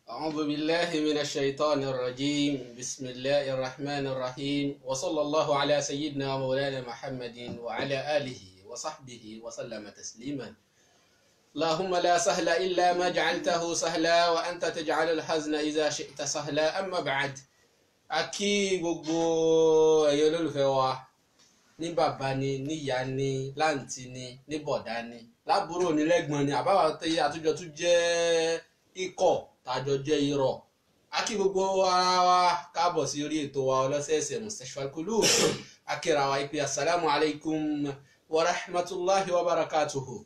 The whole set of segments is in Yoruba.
أعوذ بالله من الشيطان الرجيم بسم الله الرحمن الرحيم وصلى الله على سيدنا ومولانا محمد وعلى آله وصحبه وسلم تسليما اللهم لا سهل إلا ما جعلته سهلا وأنت تجعل الحزن إذا شئت سهلا أما بعد akí gbogbo ẹ̀yin olólùfẹ́ wa ní bàbá ni níyà ni láǹtí ni ní bọ̀dá ni lábúrò ní lẹ́gbọ̀n ni àbáwá tẹ́yẹ àtúnjọ tún jẹ́ ikọ̀ tàjọ jẹ́ irọ́ akí gbogbo ara wa káàbọ̀ sí orí ètò wa ọlọ́sẹ̀ẹsẹ̀ Mustashfal Qulub akíra wa ìpè assalamu alaikum wa rahmatulahi wa barakatuhu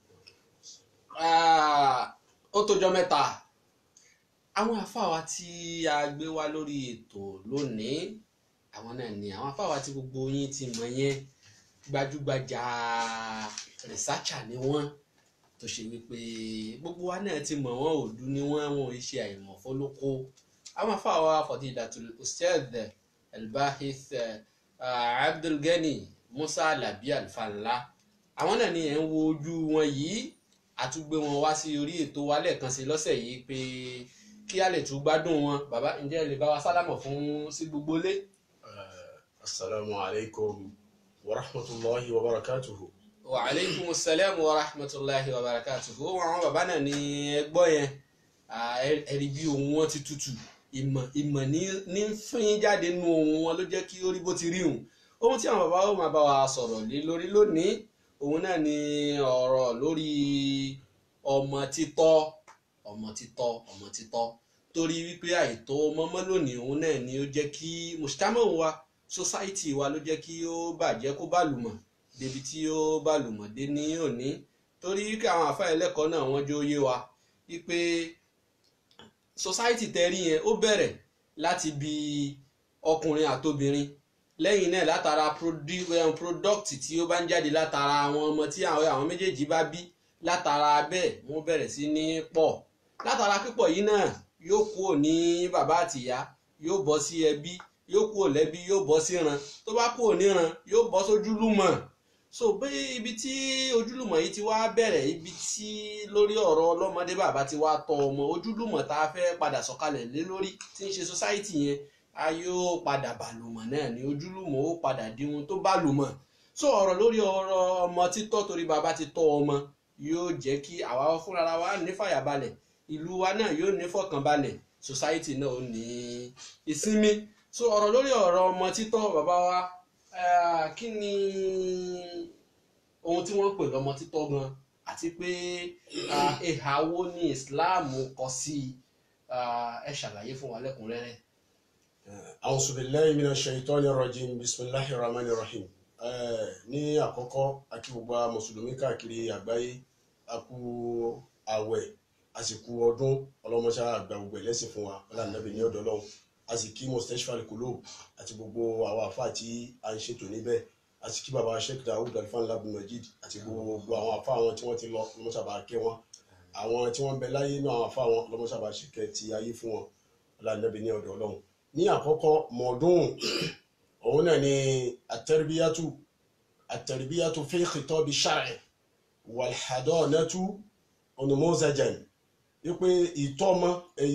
ó tójọ́ mẹ́ta àwọn àfáwà tí a gbé wá lórí ètò lónìí àwọn náà ni àwọn àfáwà tí gbogbo yín ti mọ̀ yẹn gbajúgbajà rìsáàchà ni wọ́n tó ṣe wípé gbogbo wa náà ti mọ̀ wọ́n òdu ni wọ́n wọn ò ṣe àìmọ̀ fọlọ́kọ àwọn àfáwà fadilatul ustadh albahith abdulgani musa alabi alfanla àwọn náà ni ẹ̀ ń wo ojú wọn yìí àtúgbé wọn wá sí orí ètò wa lẹ́ẹ̀kan sí lọ́sẹ̀ yìí pé kí a lè tún gbádùn wọn bàbá ǹjẹ́ ẹ lè bá wa sálámọ̀ fún sí gbogbo lé. asalaamu alaykum wa rahmatulahi wa barakatuhu. wa aleykum salaam wa rahmatulahi wa barakatuhu àwọn bàbá náà ní ẹgbọ́ yẹn ẹ̀rí bí ohun wọn ti tutù ìmọ̀ ìmọ̀ ní fín jáde nínú ohun wọn ló jẹ́ kí ó rí bó ti rí hùn ohun tí àwọn bàbá ó máa bá wa sọ̀rọ̀ lé lórí lónìí òun náà ni ọ̀rọ̀ lórí ọmọ títọ́ ọmọ títọ́ ọmọ títọ́ torí wípé àìtó mọ́mọ́ lónìí òun náà ni ó jẹ́ kí mùsùtámọ̀ wa sósáìtì wa ló jẹ́ kí ó bàjẹ́ kó bàlùmọ̀ débi tí ó bàlùmọ̀ dé ní òní torí wípé àwọn àfáà ẹlẹ́kọ̀ọ́ náà wọ́n jó yé wa wípé sósáìtì tẹ́rí yẹn ó bẹ̀rẹ̀ láti bi ọkùnrin àtobìnrin lẹ́yìn náà látara product tí ó bá ń jáde látara àwọn ọmọ tí àwọn méjèèjì bá bí látara bẹ́ẹ̀ wọ́n bẹ̀rẹ̀ sí ní pọ̀ látara pípọ̀ yìí náà yóò kúrò ní bàbá àtìyá yóò bọ́ sí ẹbí yóò kúrò lẹ́bí yóò bọ́ síran tó bá kúrò níran yóò bọ́ sójúlùmọ̀ so bí ibi tí ojúlùmọ̀ yìí ti wá bẹ̀rẹ̀ ibi tí lórí ọ̀rọ̀ ọlọ́mọdé bàbá ti wá tọ́ ọmọ ojúlùmọ̀ tá a fẹ́ padà sọ̀kalẹ̀ lé lórí tí ń ṣe society yẹn a yóò padà bàlùmọ̀ náà ní ojúlùmọ̀ ó padà di ohun tó bàlùmọ̀ so ọ̀rọ̀ lórí ọ̀rọ̀ ọmọ títọ́ torí bàbá ti tọ́ ọmọ yóò jẹ́ kí àwa fúnra wa ní fàyàbalẹ̀ ìlú wa náà yóò ní fọkànbalẹ̀ society náà ó ní ìsinmi so ọ̀rọ̀ lórí ọ̀rọ̀ ọmọ títọ́ bàbá wa kí ni ohun tí wọ́n ń pè lọ́mọ títọ́ gan àti pé ìhà wo ni Islam kọ sí ẹ ṣàlàyé fún wa lẹ́kùnrẹ́rẹ́. A'udhu billahi minash shaitani rajim bisimilahi rahmani rahim ní àkọ́kọ́ akí gbogbo mùsùlùmí káàkiri àgbáyé a kú àwẹ̀ àsìkò ọdún ọlọ́mọṣá àgbà gbogbo ẹlẹ́sìn fún wa ọlànàbì ní ọ̀dọ̀ Ọlọ́run a sì kí Mustashfal Qulub àti gbogbo àwọn àfa tí a ń ṣètò níbẹ̀ a sì kí baba Sheikh Dawud Alfan Labdul Majid àti gbogbo àwọn àfa àwọn tí wọ́n ti lọ ọlọ́mọṣàbà kẹ́ wọn àwọn tí wọ́n ń bẹ láyé náà àwọn àfa àwọn ọlọ́mọṣàbà ṣèkẹ́ ti ayé fún wọn ọlànàbì ní ọ̀dọ̀ Ọlọ́run ní àkọ́kọ́ mọ̀ọ́dún òun náà ni àtẹ̀rìbíyàtú àtẹ̀rìbíyàtú fi khitabi shar'i wàlhàdọ́ọ̀nẹ́tú onumozajan wípé ìtọ́mọ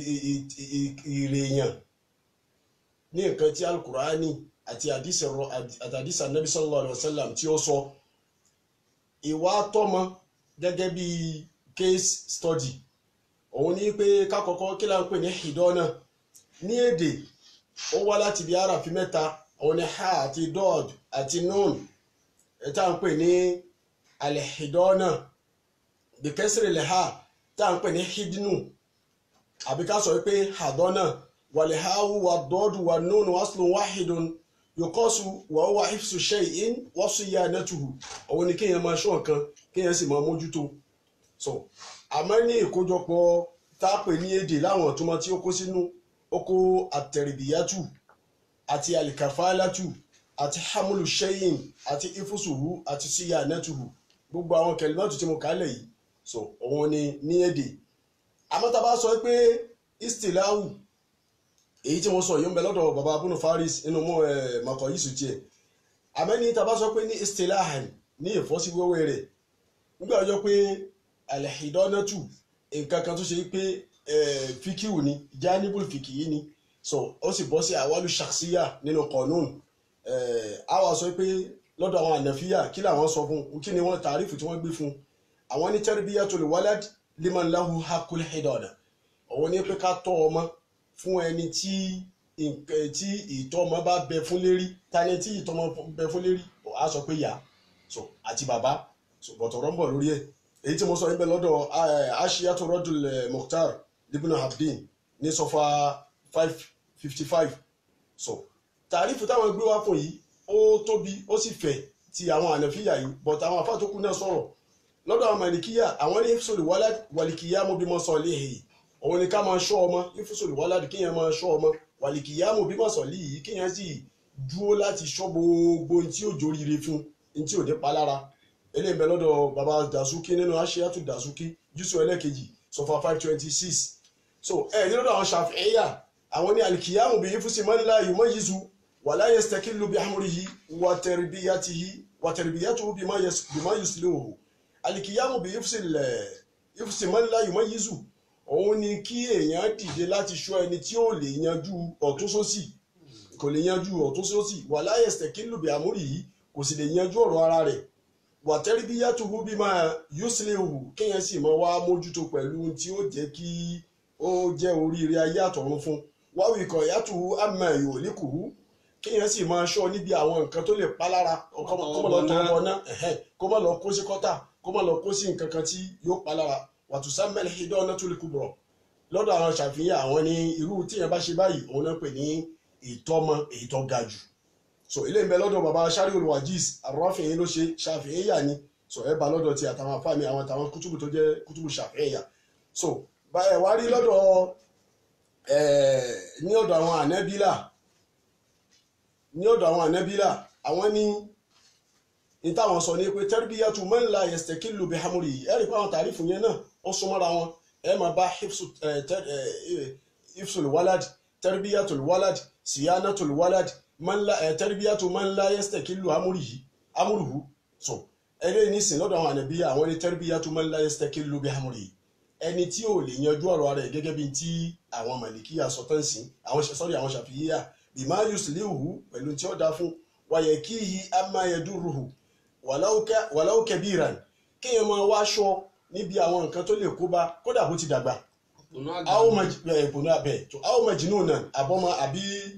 ìrèèyàn ní nǹkan tí alukurani àti àdìsà nabi sallallahu alayhi wa sallam tí ó sọ ìwà tọ́mọ gẹ́gẹ́ bí case study òun ní pé kákọ́kọ́ kí la ń pè ní hidọ́nà ní èdè ó wá láti bí arafi mẹ́ta òun ni ha àti dọ́ọ̀d àti nun tá à ń pè ní alihidọ́nà bìkẹ́sìrì lẹ́hà tá à ń pè ní hidnu àbí ká sọ pé hadọ́nà wàlíháwù wà dọ́ọ̀dù wà nun waslun wáhidun yòkọ́sù wà ó wà hifsu shay'in wọ́sù yá nẹ́tùhù òun ni kéèyàn máa ṣọ́ nǹkan kéèyàn sì máa mójútó so àmọ́ ní ìkójọpọ̀ tá a pè ní èdè láwọn ìtumọ̀ tí ó kó sínú ó kó àtẹ̀rìbìyàtù àti alikafalatu àti hamulu sheyin àti ifusuhu àti siya netuhu gbogbo àwọn kẹlímọ́tù tí mo kà á lẹ̀ yìí so òun ni ní èdè àmọ́ tá a bá sọ pé istilahu èyí tí mo sọ yìí ń bẹ lọ́dọ̀ baba abunu faris nínú mọ́ ẹ̀ makọ̀ yìí sùn tiẹ̀ àmọ́ ní tá a bá sọ pé ní istilahan ní ìfọ́síwẹ́wẹ́ rẹ̀ nígbà ọjọ́ pé alihidọ́nẹ́tù nǹkan kan tó ṣe pé fíkìwù ni janibul fìkìyí ni so ó sì bọ́ sí àwálù ṣàkṣíyà nínú kọ̀ọ̀nùn a wá sọ pé lọ́dọ̀ àwọn ànàfíà kí làwọn sọ fún kí ni wọ́n tàrífù tí wọ́n gbé fún àwọn ní tarbiyatul walad liman lahu hakul hidada òun ní pé ká tọ́ ọmọ fún ẹni tí tí ìtọ́ ọmọ bá bẹ fún lérí tani tí ìtọ́ ọmọ bẹ fún lérí a sọ pé yá so àti bàbá so bọ̀tọ̀rọ̀ ń bọ̀ lórí ẹ̀ èyí tí mo sọ níbẹ̀ lọ́dọ̀ ashiyatu rọ́dùl mukhtar libna habdin ní sọfà five fifty five so tàrífù táwọn gbé wá fún yìí ó tóbi ó sì fẹ̀ ti àwọn ànàfíà yìí but àwọn àfáà tó kù náà sọ̀rọ̀ lọ́dọ̀ àwọn màlìkíyà àwọn ní ìfúsòlù wàlìkíyà mo bímọ sọ léhe òun ni ká máa ṣọ́ ọmọ ìfúsòlù wàládì kéèyàn máa ṣọ́ ọmọ wàlìkíyà mo bímọ sọ léyìí kéèyàn sì dúró láti ṣọ́ gbogbo ní tí ò jóríire fún ní tí ò dé palára eléyìí bẹ lọ́dọ̀ baba dasuki nínú aṣíyàtú dasuki jùsọ ẹlẹ́kejì sọfà five twenty six so ẹ ní lọ́dọ̀ àwọn ṣàfihàn àwọn ní alikiyamu bí ifusi mọ́nilá yìí mọ́ yíṣu wàlá yastakilu bí amúrihì wàtẹ̀rìbíyàtìhì wàtẹ̀rìbíyàtìhù bí má yuslihu alikiyamu bí ifusi mọ́nilá yìí mọ́ yíṣu òun ni kí èèyàn dìde láti ṣọ́ ẹni tí ó lè yanjú ọ̀tún sósì kò lè yanjú ọ̀tún sósì wàlá yastakilu bí amúrihì kò sì lè yanjú ọ̀rọ̀ ara rẹ̀ wàtẹ́rìbíyàtúhù bí máa yuslihu kéèyàn sì máa wá mójútó pẹ̀lú tí ó jẹ́ kí ó jẹ́ oríire ayé àtọ̀run fún wáwí ikọ̀ yàtúhù àmà ìwòlíkùhù kéèyàn sì máa ṣọ́ níbi àwọn nǹkan tó lè pa lára kó má lọ tọ́ ọmọ náà kó má lọ kó sí kọ́tà kó má lọ kó sí nǹkan kan tí yóò pa lára wàtúnṣá mẹ́lẹ̀ hídọ́ ọ̀nà tó lè kú bọ̀rọ̀ lọ́dọ̀ àwọn ṣàfihàn àwọn ní irú tíyẹn bá ṣe báyìí òun náà pè ní ìtọ́mọ èyí tó ga jù so ilé ń bẹ lọ́dọ̀ baba sari olùwàjís àrọ́fìn ló ṣe ṣàfihàn yà ni so ẹ bá lọ́dọ̀ ti àtàwọn afáàmì àwọn àtàwọn kútùbù tó jẹ́ kútùbù ṣàfihàn yà so báyẹ̀ wá rí lọ́dọ̀ ní ọ̀dọ̀ àwọn ànẹ́bílà ní ọ̀dọ̀ àwọn ànẹ́bílà àwọn ní ní táwọn sọ ní pé tarbiyatu man la yastakilu bi hamuri ẹ rí pé àwọn tàrífù yẹn náà ó súnmọ́ra wọn ẹ máa bá hifsul walad tarbiyatul walad siyanatul walad man la ẹ tarbiyatu man la yastakilu amurihi amuruhu so ẹlẹ́yìn nísìn lọ́dọ̀ àwọn ànàbí àwọn ní tarbiyatu man la yastakilu bi amurihi ẹni tí ò lè yanjú ọ̀rọ̀ rẹ̀ gẹ́gẹ́ bí ti àwọn màlìkíyà sọtán sí àwọn sọ́rí àwọn ṣàfihàn bima yuslihu pẹ̀lú tí ó dá fún wàyẹ̀ kí hi amma yaduruhu walau kabiran kéèyàn máa wá aṣọ níbi àwọn nǹkan tó lè kó bá kódà bó ti dàgbà ìpònú abẹ àwọn majinú náà àbọ̀mọ àbí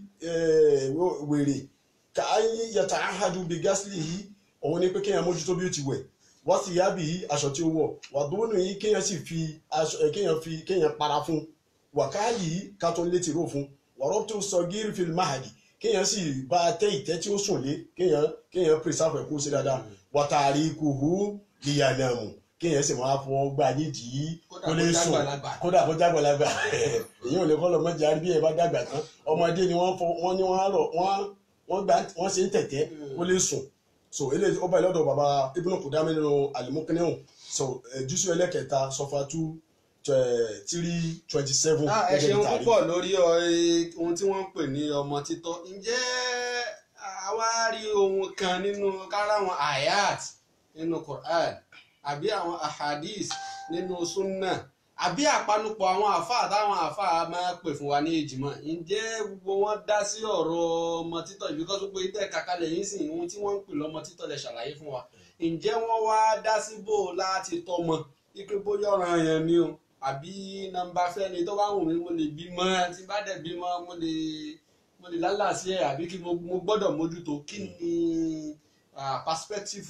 wèrè ká yàtà áhàdù bí gásìlì yìí òun ni pé kéèyàn mójútó bí ó ti wẹ̀ wọ́n sì yá bí yìí aṣọ tí ó wọ̀ wàdúrónù yìí kéèyàn sì fi aṣọ kéèyàn fi kéèyàn para fún wàkáàlì yìí ká tó ń létí ró fún wàrọ́ tó sọ gírí fil mahadi kéèyàn sì bá a tẹ́ ìtẹ́ tí ó sùn lé kéèyàn kéèyàn pèsè ẹ̀kú sí dáadáa wàtàrí kùhù lìyànàmù kéèyàn sì máa fọ gbà nídìí kó lè sùn kódà kó jágbàlagbà èyí ò lè kọ́ lọ mọ́jà àrí bí ẹ bá dàgbà tán ọmọdé ni wọ́n fọ wọ́n ní wọ́n rọ̀ wọ́n gbà wọ́n ṣe ń tẹ̀tẹ́ kó lè sùn so eléyìí ó bá lọ́dọ̀ bàbá Ibn Qudamah nínú alimokiniun so jùsù ẹlẹ́kẹta sọfà two three twenty seven ẹ ṣeun púpọ̀ lórí ohun tí wọ́n ń pè ní ọmọ títọ́ ǹjẹ́ àwa rí ohun kan nínú káráwọn ayat nínú Quran àbí àwọn ahadis nínú sunna àbí àpanupọ̀ àwọn àfáà táwọn àfáà máa pè fún wa ní ìjìmọ̀ ǹjẹ́ gbogbo wọn dá sí ọ̀rọ̀ ọmọ títọ́ ìbí kọ́sọ́ pé tẹ́ kàkálẹ̀ yín sìn ohun tí wọ́n ń pè lọ́mọ títọ́ lẹ̀ ṣàlàyé fún wa ǹjẹ́ wọ́n wá dá sí bò láti tọ́mọ ipe bóyá ọ̀ràn yẹn ni o àbí nọ́mbà fẹ́ni tó bá wù mí mo lè bímọ tí bá dẹ̀ bímọ mo lè mo lè lálàsí ẹ̀ àbí kí mo gbọ́dọ̀ mójútó kí ni perspective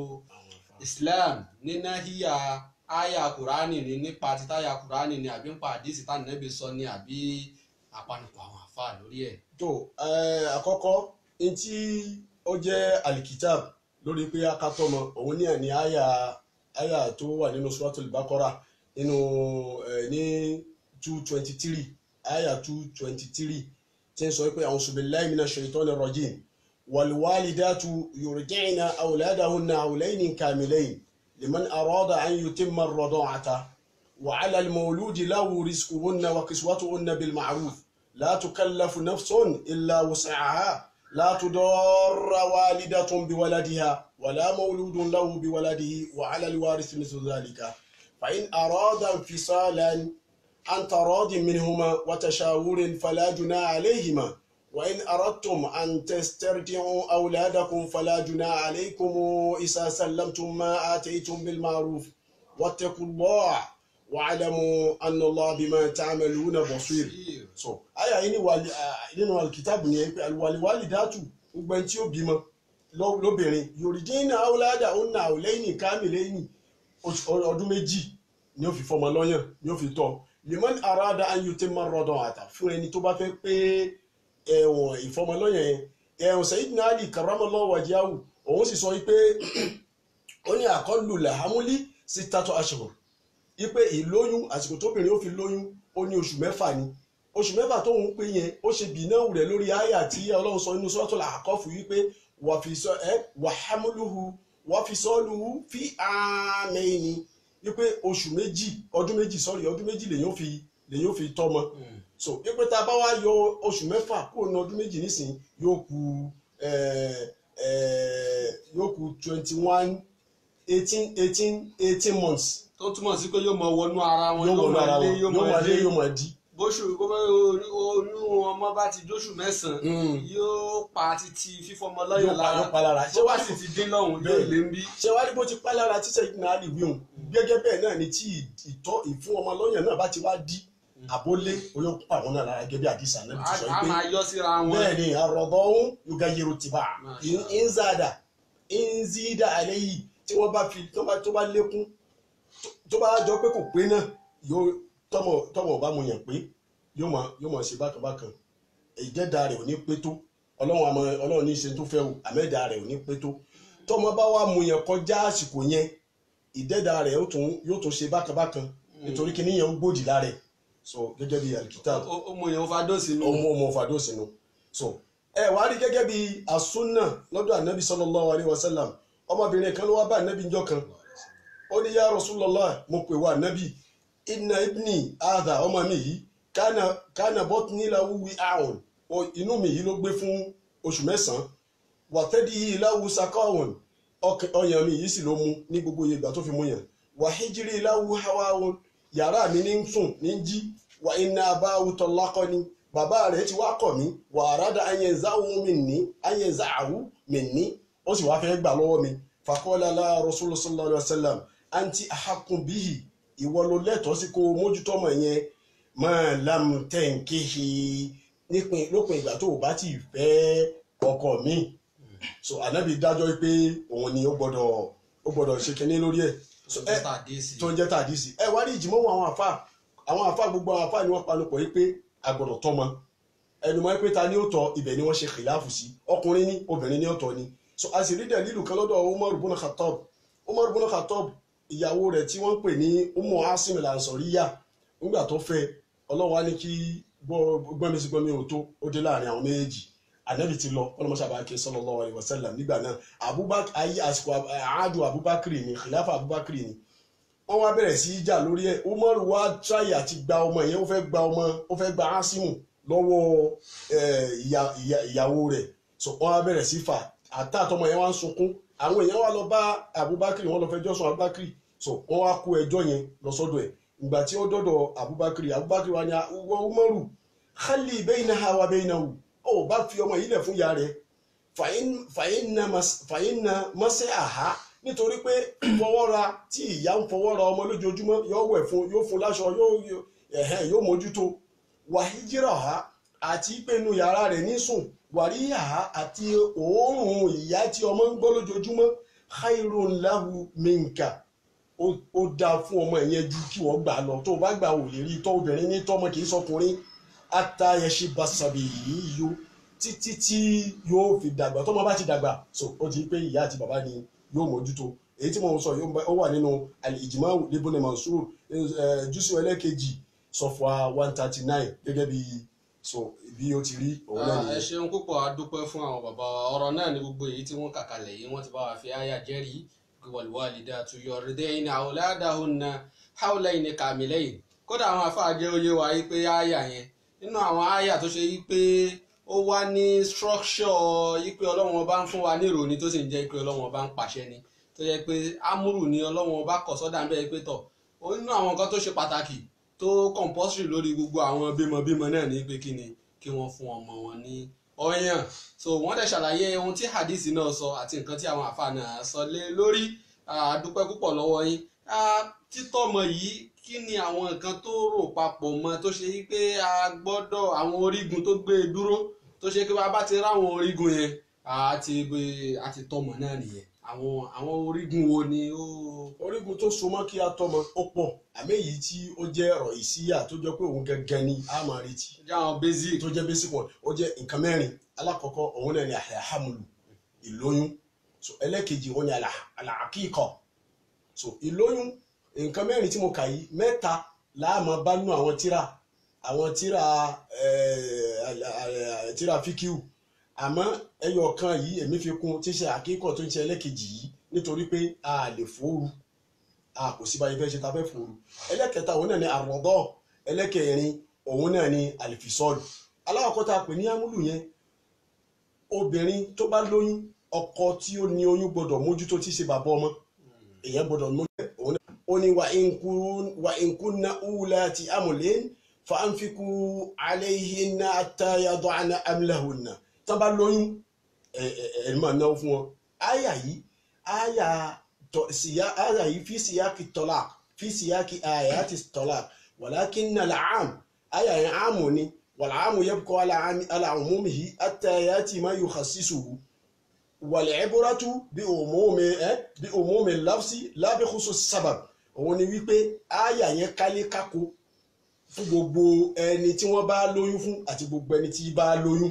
Islam nínú híyà aya kurani ni nípa títàyà kurani ni àbí nípa àdìsí tá nẹ́bí sọ ni àbí àpanupọ̀ àwọn àfa lórí ẹ̀. tó àkọ́kọ́ ntí ó jẹ́ alikitab lórí pé akátọ́mọ òun ní àní aya aya tó wà nínú suratul Baqara nínú ní two twenty three aya two twenty three tí ń sọ pé a'udhu billahi minash shaitonir rajim wal walidatu yurdi'na awladahunna hawlayni kamilayn لمن أراد أن يتم الرضاعة وعلى المولود له رزقهن وكسوتهن بالمعروف لا تكلف نفس إلا وسعها لا تضار والدة بولدها ولا مولود له بولده وعلى الوارث مثل ذلك فإن أراد انفصالا عن تراض منهما وتشاور فلا جناح عليهما وإن أردتم أن تسترجعوا أولادكم فلا جناح عليكم إذا سلمتم ما آتيتم بالمعروف واتقوا الله واعلموا أن الله بما تعملون بصير so aya yìí ni wàlí nínú alikitaabu yẹn pé àlùwàlíwàlì dátù gbogbo ẹni tí ó bímọ lóbìnrin yorùdínà awolada ọ̀nà àwòlẹ́yìn kámìlẹ́yìn ọdún méjì ni ó fi fọmọ lọ́yàn ni ó fi tọ́ limon arada anyute marọdọ àtà fún ẹni tó bá fẹ́ pé ẹ̀wọ̀n ìfọmọlọ́yàn yẹn ẹ̀wọ̀n sayidina ali karamallahu wajahu òun sì sọ pé ó ní àkọlù làhámúlí sí tátọ aṣọ ipe ìlóyún àsìkò tóbìnrin ó fi lóyún ó ní oṣù mẹ́fà ni oṣù mẹ́fà tó ń pè yẹn ó ṣe bìnáwó rẹ̀ lórí àyà tí ọlọ́run sọ nínú sọ́tò làkọ́fù wípé wàhámúlùhù wàfisọ́lùhù fi àmẹ́ni wípé oṣù méjì ọdún méjì sọ́rí ọdún méjì lèyàn fi lèyàn fi tọ́mọ so wípé tá a bá wá yọ oṣù mẹ́fà kúrò ní ọdún méjì nísìn yóò kù yóò kù twenty one eighteen eighteen eighteen months tó túmọ̀ sí pé yóò mọ wọnú ara wọn yóò wọnú ara lé wọn yóò máa lé yóò máa di. bóṣù bó bá oyún ọmọ bá ti dóṣù mẹ́sàn-án yóò pa títí fífọmọ lọ́yàn yóò pa lára yóò pa lára bó bá sì ti dín lọ́hùn yóò lé ń bí. ṣé wàá rí bó ti pa lára títẹ̀ ìgbìmọ̀ àlè wíhùn gẹ́gẹ́ bẹ́ẹ̀ náà ni tí ìtọ́ ìfún ọmọ lọ́yàn náà bá ti wá dí àbólé oyún pa àwọn náà lára gẹ́gẹ́ bí àdìsá náà ti sọ a pé máa yọ síra wọn. bẹ́ẹ̀ ni àròbọ̀ ọ̀hún yoga yero ti bá Masha Allah. ìnzàdà ìnzídà alẹ́ yìí tí wọ́n bá fi tó bá tó bá lékún tó- tó bá jọ pé kò pé náà yóò tọmọ tọmọ ọba mu yàn pé yóò mọ yóò mọ ṣe bákan bákan ìjẹ́dá rẹ̀ ò ní pé tó ọlọ́run àmọ́ ọlọ́run ní í ṣe tó fẹ́ o àmẹ́dá rẹ̀ ò ní pé tó tọmọ bá wà mu yàn kọjá àsìkò yẹn ìdẹ́dá rẹ̀ yóò tún yóò tún ṣe bákan bákan nítorí kí níyẹn ń gbòdì lára ẹ̀ so gẹ́gẹ́ bí alikita ó ó mọ èèyàn fa dóòsì nù. ọmọ ọmọ fàdó sínú so ẹ wàá rí gẹ́gẹ́ bí asúnà lọ́dọ̀ ànábì sallallahu alaihi wasallam ọmọbìnrin kan ló wá bá ànábì njọ́ kan ó ní ya Rasulullah mo pè wá ànábì inna ibni adha ọmọ mi yìí kánà kánà bọ́tùní lahu wi'a'un o inú mi yìí ló gbé fún oṣù mẹ́sàn-án wàtẹ́dí lahu sakawun ọkàn- ọyàn mi yìí sì ló mu ní gbogbo ìgbà tó fi mú yàn wàhíjírí lahu hawa'un yàrá mi ní ń sùn ní ń jí wà iná abáwù tọ́lákọ́ ni bàbá rẹ̀ ti wá kọ̀ mí wà àràdà ayẹ̀záwù mi ní ayẹ̀záwù mi ní ó sì wá fẹ́ gbà lọ́wọ́ mi fàkọ́lá la Rasulullah sallallahu alaihi wasallam àǹtí àhàkùn bíhì ìwọ ló lẹ́tọ̀ọ́ sí kó o mójútó ọmọ yẹn máa lam tẹ̀ǹkéhì nípìn lópin ìgbà tó o bá ti fẹ́ ọkọ mi so ànábì dájọ́ pé òun ni ó gbọ́dọ̀ ó gbọ́dọ̀ ṣe kinní lórí ẹ̀ so ẹ tó ń jẹ́ tàdísì ẹ wá rí ìjìmọ̀ àwọn àfa àwọn àfa gbogbo àwọn àfa ni wọ́n panupọ̀ yìí pé agbọ̀dọ̀ tọ́mọ ẹnu mọ́ pé ta ni ó tọ́ ibẹ̀ ni wọ́n ṣe kìláàfù sí ọkùnrin ní obìnrin ní ọ̀tọ̀ ni so a sì rí dẹ̀lílù kan lọ́dọ̀ Umar ibn Khattab Umar ibn Khattab ìyàwó rẹ̀ tí wọ́n ń pè ní Ummu Asim al-Ansariya nígbà tó fẹ́ Ọlọ́run á ní kí gbọ́nmi sí gbọ́nmi ò tó ó dé láàrin àwọn méjèèjì anabi ti lọ ọlọmọṣàbà ké sallallahu alaihi wasallam nígbà náà abubakar ayé àsìkò àádùn abubakar ni khilafa abubakar ni wọ́n wá bẹ̀rẹ̀ sí í jà lórí ẹ̀ umar wá tíráyì àti gba ọmọ yẹn ó fẹ́ gba ọmọ ó fẹ́ gba asimu lọ́wọ́ eh, ìyá- ìyá- ìyàwó rẹ̀ so wọ́n wá bẹ̀rẹ̀ sí fà àtàtọmọ yẹn wá ń sunkún àwọn èèyàn wá lọ bá abubakar wọ́n lọ fẹjọ́ sùn abubakar so wọ́n wá kó ẹjọ́ yẹn lọ sọ́dọ̀ ẹ̀ ìgbà tí ó dọ́dọ̀ abubakar abubakar wá ní wọ umaru khali bainaha wa bainahu ó bá fi ọmọ yìí lẹ̀ fún ìyá rẹ̀ fàyínà mọ́sẹ́ àhá nítorí pé fọwọ́ra tí ìyá ń fọwọ́ra ọmọ lójoojúmọ́ yóò wẹ̀ fún yóò fún láṣọ yóò ẹ̀hẹ́n yóò mójútó wàhíjírà ha àti pẹ̀lú yàrá rẹ̀ nísùn wàríyà ha àti òórùn ìyá tí ọmọ ń gbọ́ lójoojúmọ́ khairun lahu minka ó ó dáa fún ọmọ ìyẹn ju kí wọ́n gbà lọ tó o bá gbà wò lè rí tọ́ obìnrin ní tọ́mọ kì í sọkùnrin atayẹsẹ basabi yìí yó títí tí yóò fi dàgbà tọ́mọ bá ti dàgbà so ó ti pé ìyá àti bàbá ni yóò mójútó èyí tí mo ń sọ yóò bá- ó wà nínú al-ijma libun mansur jùsù ẹlẹ́kejì sọfà one thirty nine gẹ́gẹ́ bí so bí ó ti rí òun náà ẹ nìyẹn. ṣeun púpọ̀ a dúpẹ́ fún àwọn bàbá wa ọ̀rọ̀ náà ni gbogbo èyí tí wọ́n kà kalẹ̀ yìí wọ́n ti bá wa fi àyà jẹ́rìí walwalidatu yurdina awladahunna hawlayni kamilayn kódà àwọn afáà jẹ́ oyé wa yìí pé àyà yẹn nínú àwọn àyà tó ṣe yìí pé ó wá ní structure yìí pé ọlọ́run ọba ń fún wa ní ìròyìn tó sì ń jẹ́ pé ọlọ́run ọba ń pàṣẹ ni tó yẹ pé amúrù ni ọlọ́run ọba kọ̀ sọ́dà ń bẹ́ẹ̀ pé tọ̀ ó nínú àwọn nǹkan tó ṣe pàtàkì tó tó compulsory lórí gbogbo àwọn bímọbímọ náà ní pé kí ni kí wọ́n fún ọmọ wọn ní ọyàn so wọ́n dẹ̀ ṣàlàyé ohun tí hadith náà sọ àti nǹkan tí àwọn àfa náà sọ lé lórí a dúpẹ́ púpọ̀ lọ́wọ́ yín títọ́mọ yìí kí ni àwọn nǹkan tó rò papọ̀ mọ́ tó ṣe pé a gbọ́dọ̀ àwọn orígun tó gbé e dúró tó ṣe pé bá ti ráwọn orígun yẹn àti àti tọmọ náà nìyẹn àwọn àwọn orígun wo ni ó. orígun tó so mọ́ kí a tọ́mọ ó pọ̀ àmì èyí tí ó jẹ́ ọ̀rọ̀ ìsíyà tó jẹ́ pé òun gẹ́gẹ́ ni a máa retí. jẹ́ àwọn basic. tó jẹ́ basic one ó jẹ́ nǹkan mẹ́rin alákọ̀ọ́kọ́ òun náà ni àhàmùlù ìlóyún so ẹlẹ́kejì òun ni àlàkíkọ̀ so ìlóyún nǹkan mẹ́rin tí mo kà yìí mẹ́ta láàmú bá nú àwọn tíra àwọn tíra tíra fíkíù àmọ́ ẹyọ kan yìí èmi fi kún tí ṣe àkíkọ̀ tó ń ṣe ẹlẹ́kejì yìí nítorí pé a lè fòoru a kò sí báyìí fẹ́ ṣe ta fẹ́ fòoru ẹlẹ́kẹta òun náà ni àrọ̀dọ́ ẹlẹ́kẹrin òun náà ni àlìfisọ́ọ̀lù aláwọ̀kọ́ tá a pè ní amúlù yẹn obìnrin tó bá lóyún ọkọ tí ó ní oyún gbọ́dọ̀ mójútó tí ṣe bàbá ọmọ èèyàn gbọ́dọ̀ mójútó òun náà ó ní wà ìkúnná wúlá ti amúlẹ́n fàánfikù alayhinna àtàyàdọ̀ àná amúlẹ̀hùnà tán bá lóyún ẹ̀ máa náwó fún wọn. àyà yìí àyà síyá àyà yìí fi síyáki tọ́lá fi síyáki àyà ti tọ́lá walakinna al-aam àyà yẹn àmù ni wal-aamu yabqa ala umumihi hatta yati ma yukhassisuhu wal-ibratu bi umumi bi umumi al-lafzi la bi khusus sabab òun ni wípé àyà yẹn kálé kákó fún gbogbo ẹni tí wọ́n bá lóyún fún àti gbogbo ẹni tí bá lóyún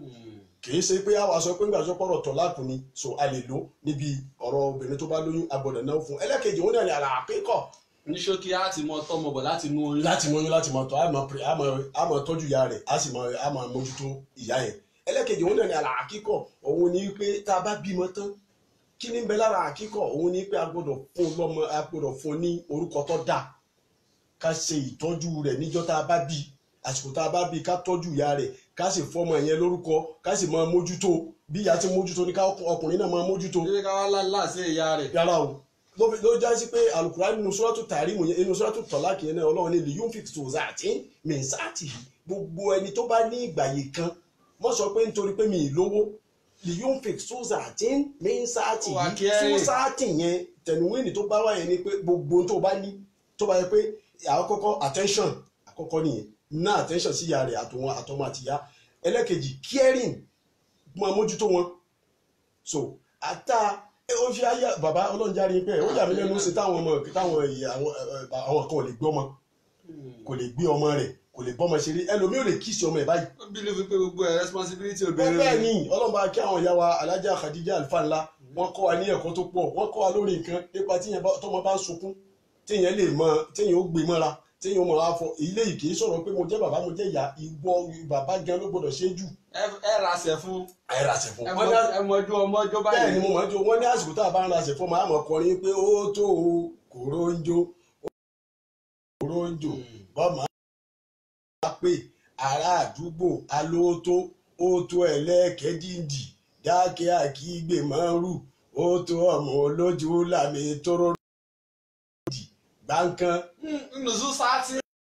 kìí ṣe pé àwa sọ pé ńgbà sọ pọ̀rọ̀ tọ́láàkù ni so a lè lò níbi ọ̀rọ̀ obìnrin tó bá lóyún agbọ̀dọ̀ náà fún ẹlẹ́kejì òun náà ni àlà àkíkọ̀. ní ṣókí á ti mọ tọmọ bọ láti mú oyún. láti mú oyún láti mọ tọ́ a máa tọ́jú ìyá rẹ̀ a sì máa mójútó ìyá yẹn ẹlẹ́kejì òun náà ni àlà àkíkọ̀ òun ni pé tá a bá bímọ tán kí ni ń bẹ lára àkíkọ̀ òun ni pé a gbọ́dọ̀ fún lọ́mọ a gbọ́dọ̀ fún ní orúkọ tó dáa ká ṣe ìtọ́jú rẹ̀ níjọ́ tá a bá bí àsìkò tá a bá bí ká tọ́jú ìyá rẹ̀ ká sì fọmọ yẹn lórúkọ ká sì máa mójútó bí ìyá ti mójútó ní ká ọkùnrin náà máa mójútó. ṣé ká wá láàṣẹ ìyá rẹ̀. yàrá o ló já sí pé alukura nínú sọ́rọ́tù tàrímù yẹn nínú sọ́rọ́tù tọ́láàkì yẹn náà ọlọ́run ní liyun fi tó zàtí mẹ́sàtì gbogbo ẹni tó bá ní ìgbàyè kan mọ́ sọ pé nítorí pé mi ì lówó liyun fi tó zàtí mẹ́sàtì yìí tó sàtì yẹn tẹnuwéènì tó bá wà yẹn ni pé gbogbo tó bá ní tó bá yẹ pé àkọ́kọ́ attention àkọ́kọ́ nìyẹn ná attention sí ìyá rẹ̀ àtọwọn àtọmọ àtìyá ẹlẹ́kejì caring máa mójútó wọn so ata ó fi ayé bàbá ọlọ́njáre pé ó yà mí lẹ́nu sí táwọn ọmọ táwọn ìyá àwọn kan ò lè gbé ọmọ kò lè gbé ọmọ rẹ̀ kò lè bọ́mọ ṣeré ẹlòmíì ò lè kíìsì ọmọ ẹ̀ báyìí. ó bí lè fi pé gbogbo ẹ̀ responsibility wọ́n obìnrin bẹ́ẹ̀ ni ọlọ́mọba kí àwọn ìyá wa alájà Khadija alfa ńlá wọ́n kọ́ wa ní ẹ̀kọ́ tó pọ̀ wọ́n kọ́ wa lórí nǹkan nípa tíyẹn tọmọ bá ń sunkún téèyàn lè mọ téèyàn ó gbé mọ́ra téèyàn ó mọ afọ ilé yìí kì í sọ̀rọ̀ pé mo jẹ́ bàbá mo jẹ́ ìyá ìwọ bàbá gan ló gbọ́dọ̀ ṣe jù. ẹ raṣẹ fún ẹ raṣẹ fún. ẹ mọjú ọmọ ọjọ́ báyìí. bẹ́ẹ̀ ni mo mọ̀ jó wọ́n ní àsìkò tá a bá ń raṣẹ fún ọmọ àmọ́ kọrin pé ó tó o kòró ń jó kòró ń jò bọ́mọ á pè ará àdúgbò alóòótó ó tó ẹlẹ́ẹ̀kẹ́dìndì dákẹ́ àkígbè máa ń rù ó tó ọmọ olójú làmì tóró gbàǹkan. nùzú sáàtì.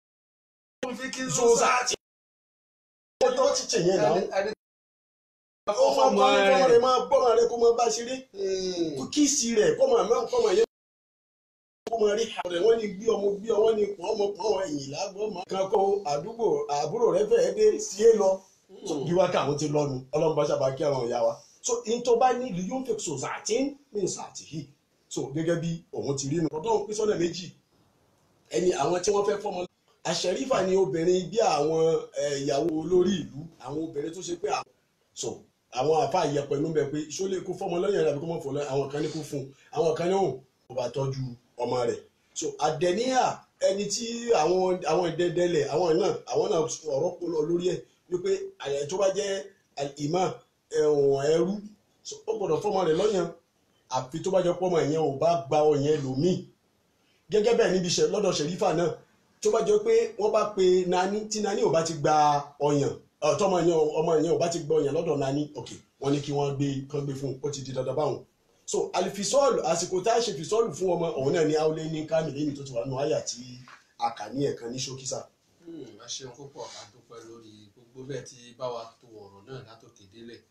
zozati. ó tó ti tẹ̀ yẹn náà. ó máa ọmọ kọ́ ní kọ́mọ rẹ̀. rẹ̀ máa gbọ́mọ rẹ̀ kó máa bá ṣeré. kó kíìsì rẹ̀ kọ́mọ àmọ́ kọ́mọ yẹn. kó máa rí àwọn rẹ̀ wọ́n ní gbé ọmọ gbé ọmọ ní pọ́n ọmọ pọ́n ẹ̀yìn lágbọ́n máa. kan kó àdúgbò àbúrò rẹ̀ fẹ́ẹ́ dé sí é lọ. bí wákà àwọn ti lọ́nu ọlọ́run bá ṣàbá kí àwọn ìyá wa. so in tó bá ní ìlú yóò fẹ́ sòzàtì ní sàtì yìí. so gẹ́gẹ́ bí òun ti rí nu. ọdún pín sọ́nà méjì ẹni àwọn tí wọ́n fẹ́ fọ́mọ àṣẹrífà ni obìnrin bí àwọn eh, ìyàwó olórí ìlú àwọn obìnrin tó ṣe pé àwọn so àwọn àfa ìyẹpẹ inú bẹ pé ṣó lè kó fọmọ lọ́yìn rẹ̀ àbí kó mọ̀ fọ́ lọ́yìn àwọn kan ní kó fún un àwọn kan ní òun kó bá tọ́jú ọmọ rẹ̀ so àdẹ̀níyà ẹni tí àwọn àwọn ìdẹ́dẹ́lẹ̀ àwọn náà àwọn náà ọ̀rọ̀ kó lọ lórí ẹ̀ wípé àyẹ̀ tó bá jẹ́ ìmọ̀ ẹ̀wọ̀n ẹrú so ó gbọ́dọ̀ fọmọ rẹ̀ lọ́yìn àfi tó bá jẹ́ pọ́mọ yẹn ò bá gba ọ̀yẹn lòmíì gẹ́gẹ́ bẹ́ẹ̀ níbi iṣẹ́ lọ́dọ̀ ṣẹ̀rífà náà tó bá jẹ́ pé wọ́n bá pe nani tí nani ò bá ti gba ọ̀yàn ọ̀, tọ́mọ yẹn ọmọ yẹn ò bá ti gba ọ̀yàn lọ́dọ̀ nani ok wọ́n ní kí wọ́n gbé kán gbé fún un ó ti di dandan báwọn. so alifisọ́ọ̀lù àsìkò tá a ṣe fisọ́ọ̀lù fún ọmọ òun náà ní aulé ní kámìlì ní tó ti wà nù àyà tí àkàní ẹ̀kan ní ṣókísà. ẹ ṣeun púpọ̀ a dúpẹ́ lórí gbogbo bẹ́ẹ̀ tí bá wa tó ọ̀rọ̀ náà látòkè délẹ̀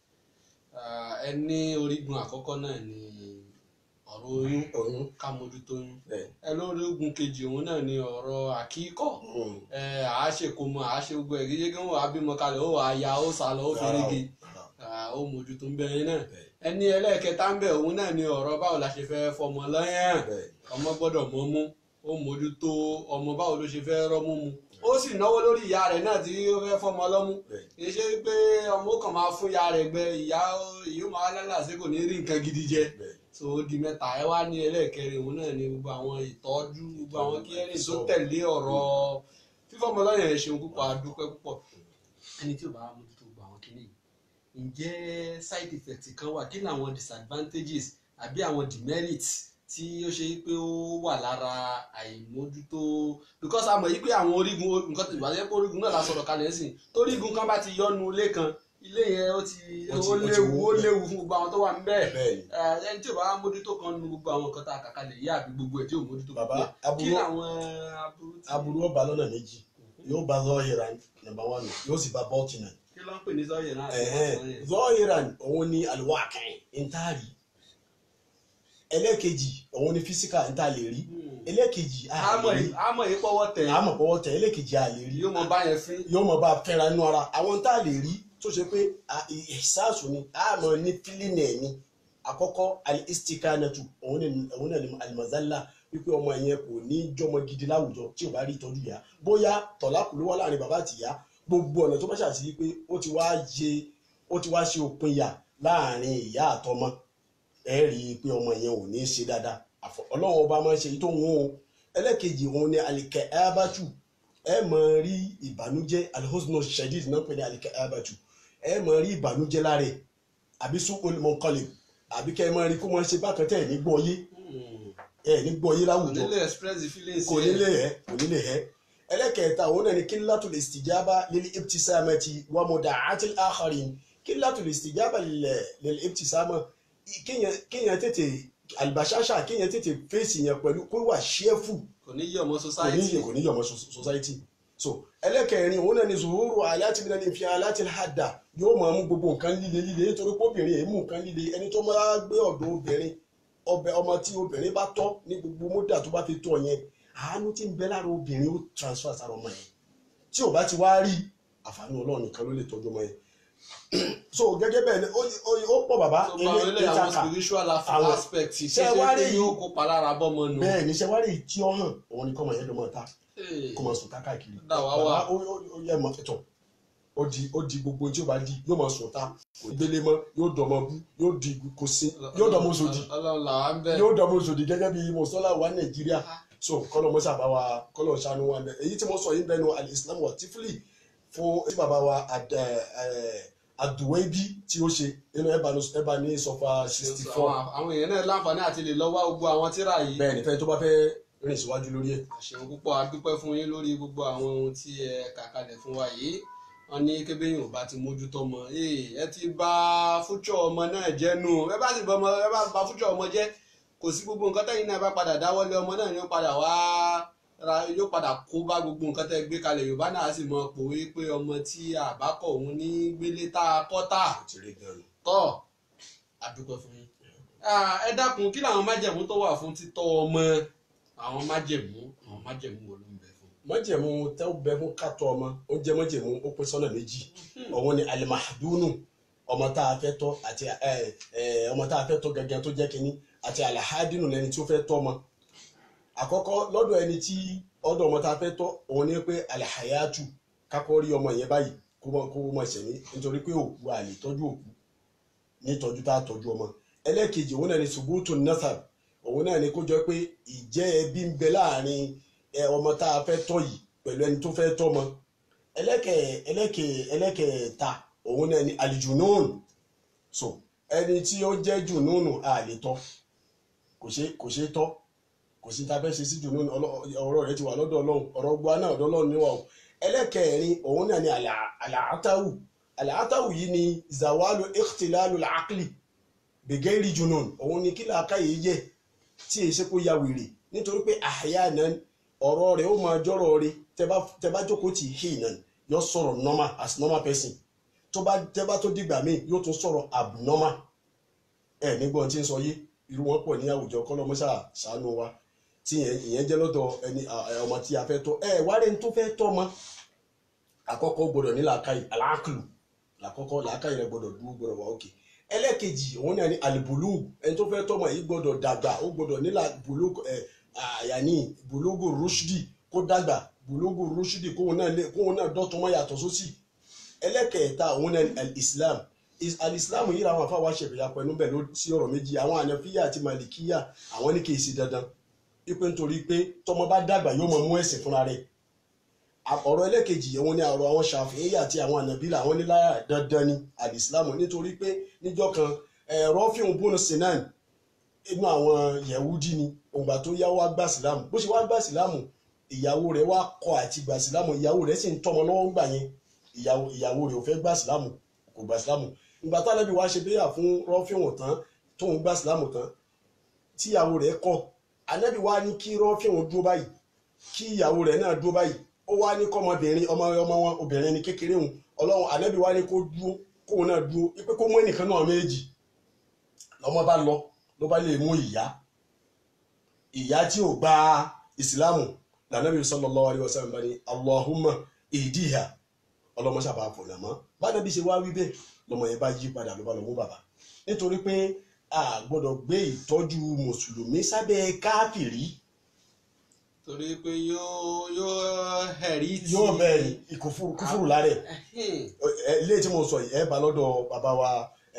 ẹ ní orígun àkọ́kọ́ náà ní ọ̀rọ̀ oyún oyún ká mójútó oyún bẹ́ẹ̀ ẹ lórí ogun kejì òun náà ní ọ̀rọ̀ àkíkọ̀ Mm. ẹ àá ṣèkómọ àá ṣe gbogbo ẹ̀ kí yéé wọ́n á bímọ kalẹ̀ ó wà á ya ó sá lọ ó ferege Rárá o, rárá o. ó mójútó ń bẹ̀rẹ̀ náà Bẹ́ẹ̀, ẹni ẹlẹ́ẹ̀kẹta ń bẹ̀ òun náà ní ọ̀rọ̀ báwo la ṣe fẹ́ fọmọ lọ́yàn bẹ́ẹ̀. ọmọ gbọ́dọ̀ mọ́ mú ó mójútó ọmọ báwo ló ṣe fẹ́ rọ́mú mu ó sì náwó lórí ìyá rẹ̀ náà tí ó fẹ́ fọmọ lọ́mú bẹ́ẹ̀. kì í ṣe pé ọmọ kan máa fún ìyá rẹ̀ gbẹ ìyá ìyó máa lálàsí kò ní rí nǹkan gidi jẹ bẹ́ẹ̀. so ó di mẹ́ta ẹ wá ní ẹlẹ́ẹ̀kẹrin òun náà ní gbogbo àwọn ìtọ́jú gbogbo àwọn kíẹ́rìn tó tẹ̀lé ọ̀rọ̀ fífọmọ lọ́yàn ẹ̀ ṣeun púpọ̀ adúpẹ́ púpọ̀ ẹni tí ò bá mójútó gbogbo àwọn kíní yìí ǹjẹ́ side effect kan wà kí ni àwọn disadvantages àbí àwọn demerits tí ó ṣe pé ó wà lára àìmójútó because a mọ̀ yí pé àwọn orígun nǹkan tó ìbàjẹ́ pé orígun náà la sọ̀rọ̀ kalẹ̀ sí torígun kan bá ti yọnu ilé kan ilé yẹn ó ti Ó ti- ó ó ti léwu wó ó bẹ́ẹ̀. léwu fún gbogbo àwọn tó wà níbẹ̀ bẹ́ẹ̀ ni ẹ ẹni tí ò bá mójútó kan nu gbogbo àwọn nǹkan tá a kà kalẹ̀ yìí àbí gbogbo ẹ̀ tí ò mójútó bàbá gbogbo ẹ̀ kí aburú làwọn aburú tí aburú ọba lọ́nà méjì yóò bá zọ́ọ̀hìrán nàmbà wán yóò sì bá bọ́ọ̀tìnà kí ló ń pè ní sọ́yẹ̀ náà zọ́ọ̀hìrán òun ni alwaqi ntaari ẹlẹ́kejì òun ni físíkà nta lè rí ẹlẹ́kejì a àmọ̀ lè rí yìí àmọ̀ yìí pọ́wọ́ tẹ̀ àmọ́ pọ̀wọ́ tẹ̀ ẹlẹ́kejì a lè rí yóò mọ báyẹn fín yóò mọ̀ bá a fẹ́ra inú ara àwọn tá a lè rí tó ṣe pé ìsáàsù ni a mọ̀ ní fílínì ẹ̀ ni àkọ́kọ́ alistikanatu òun ni òun náà ni alimazala wípé ọmọ yẹn kò ní jọmọ gidi láwùjọ tí ò bá rí ìtọ́jú yá bóyá tọ̀lákù ló wà láàrin bàbá àti ìyá gbogbo ọ̀nà tó bá ṣàṣì pé ó ti wá ṣe ó ti wá ṣe òpin yà láàrin ìyá àtọmọ ẹ rí i pé ọmọ yẹn ò ní í ṣe dáadáa àfọ ọlọ́run ọba máa ń ṣe èyí tó ń wọ́n o ẹlẹ́kejì òun ni alikẹ́ abatu ẹ máa rí ìbànújẹ́ alihosno shadid náà pè ní alikẹ́ abatu ẹ máa rí ìbànújẹ́ lára ẹ̀ àbí sukul mọ̀nkọ́lẹ̀ àbí kẹ́ ẹ máa rí kó máa ṣe bákan tẹ́ ẹ̀ ní gbọ́ yé ẹ̀ ní gbọ́ yé kò láwùjọ nílé express the feelings kò nílé ẹ kò nílé ẹ ẹlẹ́kẹ̀ẹ́ta òun náà ni kílátù lè stìjábà lílí ibtisámẹ́tì wà mọ̀dà àti àkàrin kílátù lè stìjábà lílí ibtisámẹ́ kéèyàn tètè àlùbáṣáṣà kéèyàn tètè fèsì yẹn pẹ̀lú kó wà ṣẹ́fù kò ní yí ọmọ kò ní society yẹ kò ní yẹ ọmọ society so ẹlẹ́kẹ̀rin òun náà ni zuhuru aláti bí náà ní fi aláti hàdà yóò máa mú gbogbo nǹkan líle líle nítorí pé obìnrin èémú nǹkan líle ẹni tó máa gbé ọ̀dọ̀ obìnrin ọbẹ̀ ọmọ tí obìnrin bá tọ́ ní gbogbo mọ́dà tó bá fi tọ́ yẹn àánú tí ń bẹ lára obìnrin ó transfer sára ọmọ yẹn tí ò bá ti wá rí àǹfààní ọlọ́run nìkan ló lè tọ́jú ọmọ yẹn so gẹ́gẹ́ bẹ́ẹ̀ ni ó- ó ó pọ̀ bàbá tó bá wọlé àwọn ìtaka spiritual Àwọn- aspect ṣe Ṣé ṣe wá pé rí- yóò kópa lára bọ́mọ nù. bẹ́ẹ̀ ni ṣẹ́wárí tí ó hàn òun ni kọ́mọ yẹn ló mọ̀ ta Ee, kó máa sùn ká káàkiri. Dà wá wá. Bàbá, ó ó- ó yẹ mọ ẹtọ ó di ó di gbogbo tí ó bá di yóò máa sùn ta kò gbélé mọ yóò dọmọ bú yóò di kò sí yóò dọmọ sòdì Ọlọ́run là wá ń bẹ̀. yóò dọmọ sòdì gẹ́gẹ́ bí mọsọlá wa nàìjíríà so kọlọ mọsà bá wa kọlọ ṣàánú wa bẹ èyí tí mo sọ yìí bẹnu alislam wa tifili fún tí bàbá wa Ad- ẹ, ẹ, aduwebi tí ó ṣe nínú ẹbà ní sọfà sixty four Àwọn àwọn èèyàn náà láǹfààní àti lè lọ́wọ́ gbogbo àwọn tíra yìí. bẹ́ẹ̀ nífẹ̀ẹ́ tó bá fẹ́ rìn síwájú lórí ẹ̀. àṣeun púpọ̀ a dúpẹ́ fún yín lórí gbogbo àwọn ohun tí ẹ kà kalẹ̀ fún wa yìí wọ́n ní kébéyìn ò bá ti mójútó ọmọ ee ẹ ti bà fújọ ọmọ náà jẹ́ nù ẹ bá sì bọ ọmọ ẹ bá bà fújọ ọmọ jẹ́ kò sí gbogbo nǹkan tẹ́yìn náà bá padà dáwọ́lé ọmọ náà yóò padà wá ra yóò padà kó bá gbogbo nǹkan tẹ́ gbé kalẹ̀ yorùbá náà sì mọ pòwe pé ọmọ tí àbákọ̀ òun ní gbélé tá a kọ́ tà ó ti rí gan-an. tọ́ a dúpẹ́ fún yín Ah, ẹ dákun kí làwọn májẹ̀mú tó wà fún títọ́ ọmọ àwọn májẹ̀mú àwọn májẹ̀mú wo ló ń bẹ fún. májẹ̀mú tẹ́ ó bẹ fún kátó ọmọ ó jẹ́ májẹ̀mú ó pín sọ́nà méjì ọ̀wọ́n ni alimahadunu ọmọ tá a fẹ́ tọ́ àti ẹ ẹ ọmọ tá a fẹ́ tọ́ gẹ́gẹ́ tó jẹ́ kínní àti alahadinu lẹni tí ó fẹ́ tọ́ ọmọ àkọ́kọ́ lọ́dọ̀ ẹni tí ọ̀dọ̀ ọmọ tá a fẹ́ tọ́ òun ni pé alahayatu kákọ́ rí ọmọ yẹn báyìí kó mọ kó mọ ṣẹ̀mí nítorí pé òkú a lè tọ́jú òkú ní tọ́jú tá a tọ́jú ọmọ ẹlẹ́ẹ̀kejì òun náà ni subutu nasab òun náà ni kó jọ pé ìjẹ́ ẹbí ń bẹ láàrin ẹ ọmọ tá a fẹ́ tọ́ yìí pẹ̀lú ẹni tó fẹ́ tọ́ ọmọ ẹlẹ́kẹ̀ ẹlẹ́kẹ̀ ẹlẹ́kẹ̀ẹ́ta òun náà ni alijunun so ẹni tí ó jẹ́ jununu a lè tọ́ kò ṣe kò ṣe tọ́ kò sí ta fẹ́ ṣe sí junun ọlọ́- ọ̀rọ̀ rẹ ti wà lọ́dọ̀ ọlọ́run ọ̀rọ̀ gba náà ọ̀dọ̀ ọlọ́run níwà o ẹlẹ́kẹ̀ẹ́rin òun náà ni àlà- àlàátáwù àlàátáwù yìí ni zawalu ikhtilalu al-aqli bẹ̀gẹ́rì junun òun ni kí làákàyè yẹ tí èyí ṣe kó ya wèrè nítorí pé àyà náà ọ̀rọ̀ rẹ̀ ó máa jọ́rọ̀ rẹ̀ tẹ́ bá tẹ́ bá jókòó tì í hì náà yóò sọ̀rọ̀ normal as normal person tó bá tẹ́ bá tó dìgbà míì yóò tún sọ̀rọ̀ abnormal ẹ nígbọ́n tí ń sọ yé irú wọn pọ̀ ní àwùjọ kọ́lọ́mọ́sà ṣàánú wa tí ìyẹn jẹ́ lọ́dọ̀ ẹni ọmọ tí a fẹ́ tọ́ ẹ wá rẹ̀ ń tó fẹ́ tọ́ ọmọ àkọ́kọ́ gbọ́dọ̀ ní làákàyè aláàkùlù làkọ́kọ́ làákàyè rẹ̀ gbọ́dọ̀ dúró gbọ́dọ̀ wà òkè ẹlẹ́ẹ̀kejì òun náà ní alibulu ẹni tó fẹ́ tọ́ ọmọ yìí gbọ́dọ̀ dàgbà ó gbọ́dọ̀ nílà bulugu ẹ àyàní bulugu rushdi kó dàgbà bulugu rushdi kóun náà lé kóun náà dọ́tún mọ́ yàtọ̀ sósì ẹlẹ́ẹ̀kẹta òun náà ní alislam alislam yìí làwọn afáwa ṣẹ̀fẹ̀ yapọ̀ ẹnu bẹ̀ ló sí ọ̀rọ̀ méjì àwọn ànàfíyà àti màlìkíyà àwọn ní kì í ṣe dandan pípé nítorí pé tọmọ bá dàgbà yóò mọ mú ẹ̀sìn fúnra rẹ̀ ọ̀rọ̀ ẹlẹ́kejì òun ni ọ̀rọ̀ àwọn ṣàfihàn àti àwọn ànàbílà àwọn níláyà dandan ni alìsílámù nítorí pé níjọ́ kan ẹ̀rọ fíhùn bónú sinan inú àwọn yẹ̀wúdí ni ògbà tó yá wá gbà sílámù bó ṣe wá gbà sílámù ìyàwó rẹ̀ wá kọ àti gbà sílámù ìyàwó rẹ̀ sì ń tọmọ lọ́wọ́ gbà yẹn ìyàwó rẹ̀ ò fẹ́ gbà sílámù kò gbà sílámù ìgbà tálẹ́bí wá ṣe béyà fún rọ́fíhùn tán tóun gbà sílámù tán tíyàwó rẹ̀ kọ̀ ànábì wá ní kí rọ́fíhùn dúró báyìí kí ìyàwó rẹ̀ náà dúró báyìí ó wá ní kọ́mọbìnrin ọmọ ọmọ wọn obìnrin ní kékeré òun ọlọ́run ànábì wá ní kó dúró kóun náà dúró pé kó mú ẹnìkan náà méjì lọ́mọ bá lọ ló bá lè mú ìyá ìyá tí ò gba ìsìlámù lànàbì sallallahu alaihi wasallam bá ní Allahumma ìdíhà ọlọ́mọ sábà fọ̀nà mọ́ bádàbí ṣe wá wí bẹ́ẹ̀ lọ́mọ yẹn bá yí padà ló bá lọ mú bàbá nítorí pé a gbọ́dọ̀ gbé ìtọ́jú mùsùlùmí sábẹ́ káfìrí torí pé yóò yóò hẹ̀rí tí. yóò bẹ́ẹ̀ ìkúfúrú kúfúrú lárẹ̀ ilé tí mo sọ yìí ẹ bá lọ́dọ̀ bàbá wa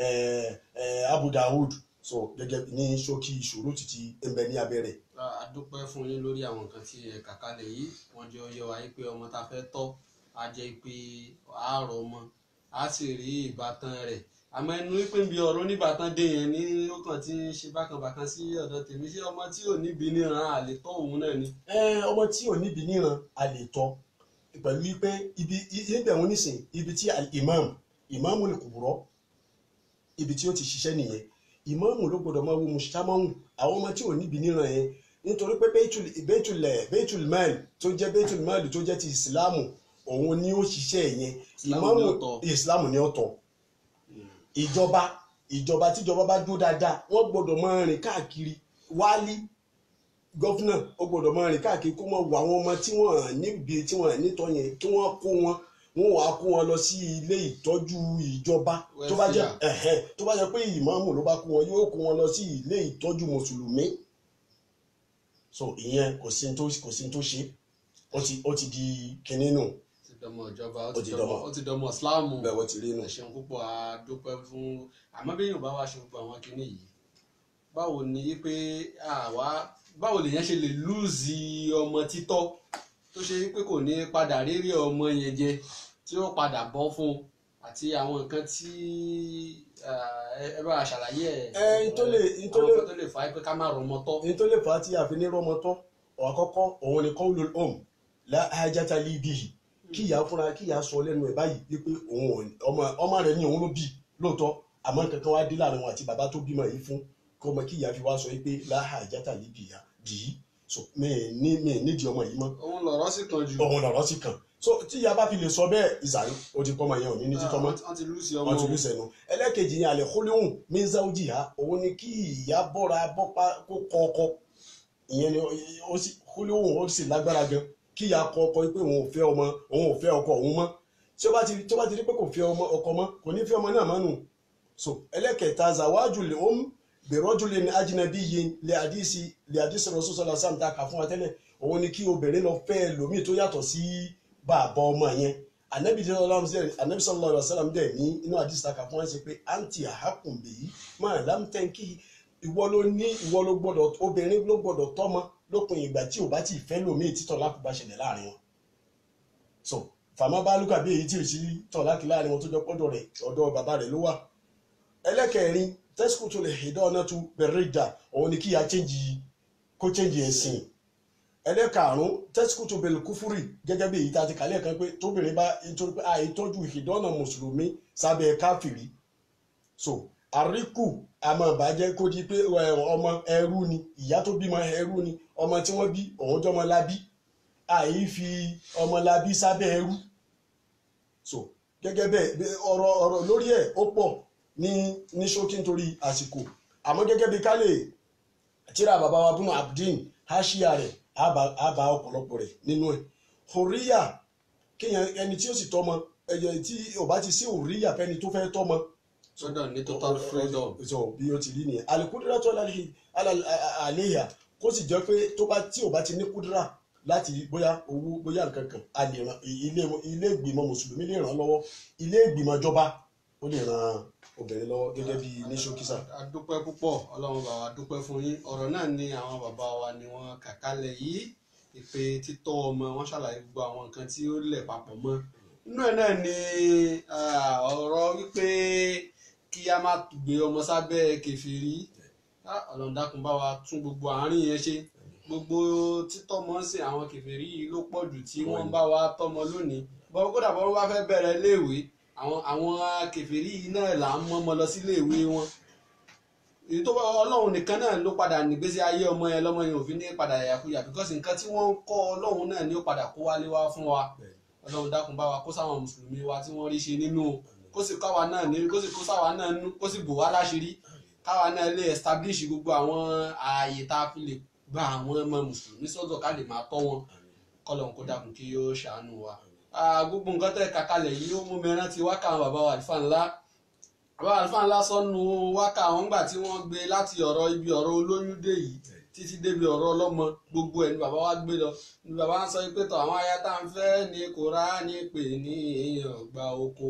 Abu Dawud so gẹ́gẹ́ ní ṣókí ìṣòro títí ẹnbẹ ní abẹ́rẹ́. a dúpẹ́ fún yín lórí àwọn nǹkan tí ẹ kà kalẹ̀ yìí wọ́n jẹ́ ọyẹ wa pé ọmọ tá a fẹ́ tọ́ a jẹ́ pé àárọ̀ ọmọ a sì rí ìbátan rẹ̀ àmọ́ ẹnu wípé ń bi ọ̀rọ̀ oníbàtàn dé yẹn ní ó kàn ti ń ṣe bákanbàkan sí ọ̀dọ̀ tèmi ṣé ọmọ tí ò níbi níran àlè tọ́ òun náà ni. ẹ ọmọ tí ò níbi níran a lè tọ́ pẹ̀lú wípé ibi ibẹ̀ wọn nísìn ibi tí imam imam lè kúrọ́ ibi tí ó ti ṣiṣẹ́ nìyẹn imam ló gbọdọ̀ máa wo mùsùlùmáwù àwọn ọmọ tí ò níbi níran yẹn nítorí pé bẹ́ẹ̀tùl mẹ́ẹ̀lì tó jẹ́ bẹ́ẹ̀tùl mẹ́ẹ̀lì tó jẹ́ ti ìsìlámù òun ni ó ṣiṣẹ́ yẹn ìmáàmù ìsìlámù ni ó tọ́ ìjọba ìjọba tíjọba bá dúró dáadáa wọ́n gbọ́dọ̀ máa rìn káàkiri wálí gọ́fúnà ó gbọ́dọ̀ máa rìn káàkiri kó máa wo àwọn ọmọ tí wọ́n níbi tí wọ́n nítọ́ yẹn kí wọ́n kó wọn wọ́n wàá kó wọn lọ sí ilé ìtọ́jú ìjọba tó bá jẹ́ ẹ̀hẹ́ tó bá jẹ́ pé ìmáàmù ló bá kó wọn yóò kó wọn lọ sí ilé ìtọ́jú mùsùlùmí so ìyẹn kò sí tó kò sí tó ṣe ó ti ó ti di kinní nù ti dọmọ ìjọba ó Ó ti ti dọmọ dọmọ. ó ti dọmọ ìsìláàmù bẹ́ẹ̀ wọ́n ti rí nù. ẹ ṣeun púpọ̀ a dúpẹ́ fún àmọ́ bí yorùbá wa ṣe gbogbo àwọn kinní yìí báwo ni pé àwa báwo lèèyàn ṣe lè lùzì ọmọ títọ́ tó ṣe pé kò ní padà rérè ọmọ yẹn jẹ tí ó padà bọ́ fún un àti àwọn nǹkan tí ẹ ẹ bá wa ṣàlàyé ẹ ẹ n tó lè n tó àwọn lè nǹkan tó lè fà á pé ká má rọmọ tọ́ ní tó lè fà á tí a fi ní rọmọ tọ́ ọ̀ àkọ́kọ́ òun ni kọ́ńlò om la hajata li bihi kí ìyá fúnra kí ìyá sọ lẹ́nu ẹ̀ báyìí wípé òun ò ọmọ ọmọ rẹ̀ ní òun ló bí lóòótọ́ àmọ́ kankan wá dé láàrin wọn àti bàbá tó bímọ yìí fún kí ọmọ kí ìyá fi wá sọ wípé la hajata li bihi bìí so mi ì ní mi ì nídìí ọmọ yìí mọ́ òun lọ̀rọ̀ sì kan jù òun lọ̀rọ̀ sì kàn so tí ìyá bá fi lè sọ bẹ́ẹ̀ ìsàrí ó ti pọ́ ọmọ yẹn ò ní ní títọ́ mọ́ wọ́n ti lùsì ọmọ wọ́n ti lù sẹ́nu ẹlẹ́kejì yẹn àlẹ́ kólóhùn mẹ́ńsáwùjì ha òun ni kí ìyá bọ́ra bọ́pá kó kọ́ ọkọ ìyẹn ni ó sì kólóhùn ó sì lágbára gan kí ìyá kọ ọkọ pé òun ò fẹ́ ọmọ òun ò fẹ́ ọkọ òun mọ́ tí ó bá ti tí ó bá ti rí pé kò fẹ́ ọmọ ọkọ mọ́ kò ní fẹ́ ọmọ náà mọ́ nù so ẹlẹ́kẹta zawájú lè ó ń bèrọ́jú lè ní ajínàbí yìí lè àdísì lè àdísì rọ̀ṣọ́ sọ́lá sáà ta kà fún wa tẹ́lẹ̀ òun ni kí obìnrin lọ fẹ́ lòmíì tó yàtọ̀ sí bàbá ọmọ yẹn anabi sallallahu alaihi wasallam dẹ̀ ní inú àdìsí ta kà fún wa ṣe pé àǹtí àhákùn bèyí máa lámtẹ́ǹkì ìwọ ló ní ìwọ ló gbọ́dọ̀ obìnrin ló gbọ́dọ̀ tọ́mọ lópin ìgbà tí ò bá ti fẹ́ lòmíì títọ̀ lákùbá ṣẹlẹ̀ láàrin wọn so fàmà bá lùkà bí èyí tí ò sí tọ̀ láti láàrin wọn tó jọ pọ́dọ̀ rẹ̀ ọ̀dọ̀ bàbá rẹ̀ ló wà ẹlẹ́kẹ̀rin tẹ́síkù tó lè hìdọ́ ọ̀nà tó bẹ̀rẹ̀ ìjà òun ni kí ya chẹ́ǹjì kó chẹ́ǹjì ẹ̀sìn ẹlẹ́karùn-ún tẹ́síkù tó bẹ̀rẹ̀ kúfúrì gẹ́gẹ́ bí èyí tá a ti kàlẹ́ kan pé tóbìnrin bá nítorí pé àìtọ́jú ìdọ́nà mùsùlùmí sábẹ́ káfìrí so àríkù àmọ́ ìbàjẹ́ kó di pé ẹ, ọmọ ẹrú ni ìyá tó bímọ ẹrú ni ọmọ tí wọ́n bí òun jọmọ lábí àyí fi ọmọlábí sábẹ́ ẹrú so gẹ́gẹ́ bẹ́ẹ̀ bẹ́- ọ̀rọ̀ ọ̀rọ̀ lórí ẹ̀ ó pọ̀ ní ní ṣókí nítorí àsìkò àmọ́ gẹ́gẹ́ bí ká lè tíra bàbá wa bùnú abdin haṣíà rẹ̀ á bá ọ̀pọ̀lọpọ̀ rẹ̀ nínú ẹ̀ hòríyà kéèyàn ẹni tí ó sì tọ́mọ ẹ̀yẹ tí ò bá ti sí hòríyà fẹ́ni tó fẹ́ tọ́mọ sọ́dọ̀ ní total freedom so bí ó ti rí nìyẹn alikudura tó àléyà kó sì jẹ́ pé tó bá tí ò bá ti ní kúdúrà láti bóyá owó bóyá nǹkan kan a lè ran ilé ilé ìgbìmọ̀ mùsùlùmí lè ràn lọ́wọ́ ilé ìgbìmọ̀ ìjọba ó lè ran obìnrin lọ́wọ́ gẹ́gẹ́ bí ní ṣókísà. a dúpẹ́ púpọ̀ ọlọ́run bá wa dúpẹ́ fún yín ọ̀rọ̀ náà ni àwọn bàbá wa ni wọ́n kà kalẹ̀ yìí ìpè títọ́ ọmọ wọn ṣàlàyé gbogbo àwọn nǹkan tí ó lẹ̀ papọ̀ mọ́ inú ẹ̀ náà ni ah, ọ̀rọ̀ wípé kí a má gbé ọmọ sábẹ́ kẹfìrí Ah, ọlọ́run dákun bá wa tún gbogbo àárín yẹn ṣe gbogbo títọ́mọ sí àwọn kẹfìrí yìí ló pọ̀ jù tí wọ́n bá wa tọ́mọ lónìí bọ́n kódà bọ́n bá fẹ́ bẹ̀rẹ̀ léèwé àwọn àwọn kẹfìrí yìí náà là ń mọ́ ọmọ lọ sí léèwé wọn èyí tó bá ọlọ́run nìkan náà ló padà nígbésí ayé ọmọ yẹn lọ́mọ yẹn òfin ní padà yàkuyà because nǹkan tí wọ́n ń kọ́ ọlọ́run náà ni ó padà kó wálé wá fún wa ọlọ́run dákun bá wa kó sáwọn mùsùlùmí wa tí wọ́n rí ṣe nínú kó sì káwa náà ní kó sì kó sáwa náà nú kó sì bò wá láṣìírí káwa náà lè establish gbogbo àwọn ààyè tá a fi lè gba àwọn ọmọ mùsùlùmí sọ́dọ̀ ká lè máa tọ́ wọn kọ́lọ́run kó dákun kí yóò ṣàánú wa Ah, gbogbo nǹkan tẹ́ kàkálẹ̀ yìí ó mú mi rántí wákà àwọn bàbá wa àlùfáà ńlá bàbá àlùfáà ńlá sọnù wákà àwọn ńgbà tí wọ́n gbé láti ọ̀rọ̀ ibi ọ̀rọ̀ olóyún dé yìí títí débi ọ̀rọ̀ ọlọ́mọ gbogbo ẹ̀ ni bàbá wa gbé lọ ni bàbá wa sọ pé tọ̀ àwọn aya tá à ń fẹ́ ní Kùránì pè ní ọgbà oko